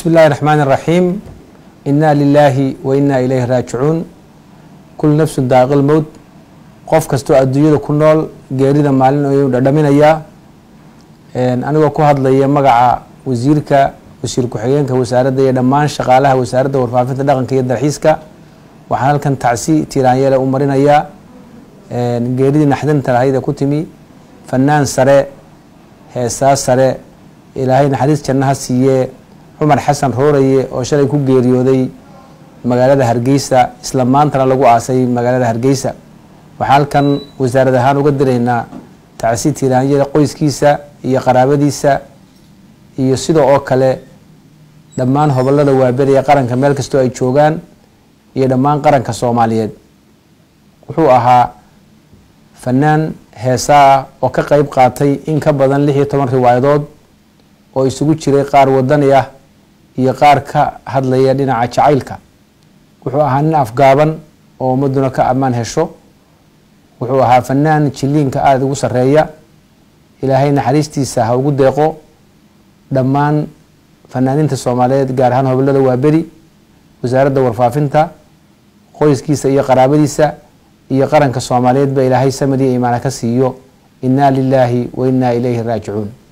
bismi illaahi raxmaan iraxiim inaa lilaahi wa inaa ilayhi raajicuun kul nafsun daaqil mowt qof kastoo adduunyada ku nool geerida maalin ayuu dhadhaminayaa anigoo ku hadlaya magaca wasiirka wasiir ku-xigeenka wasaaradda iyo dhammaan shaqaalaha wasaaradda warfaafinta dhaqanka iyo dalxiiska waxaan halkan tacsi tiiraanyele u marinayaa geeridii naxdinta lahayd ee ku timi fanaan sare heesaa sare ilaahay naxariis jannaha siiyee cumar xasan rooraye oo shalay ku geeriyooday magaalada hargeysa isla maantana lagu aasay magaalada hargeysa waxaan halkan wasaarad ahaan uga diraynaa tacsi tiiraanyada qoyskiisa iyo qaraabadiisa iyo sida oo kale dhammaan hobolada waaberiya qaranka meel kastoo ay joogaan iyo dhammaan qaranka soomaaliyeed wuxuu ahaa fanaan heesaa ah oo ka qeyb qaatay in ka badan lix iyo toban riwaayadood oo isugu jiray qaar wadani ah iyo qaar ka hadlaya dhinaca jacaylka wuxuu ahaa nin afgaaban oo ummaduna ka ammaan hesho wuxuu ahaa fanaan jiliinka aada ugu sareeya ilaahay naxariistiisa ha ugu deeqo dhammaan fanaaniinta soomaaliyeed gaar ahaan hobolada waaberi wasaaradda warfaafinta qoyskiisa iyo qaraabadiisa iyo qaranka soomaaliyeed ba ilaahay samad iyo imaana ka siiyo inaa lilaahi wa inaa ilayhi raajicuun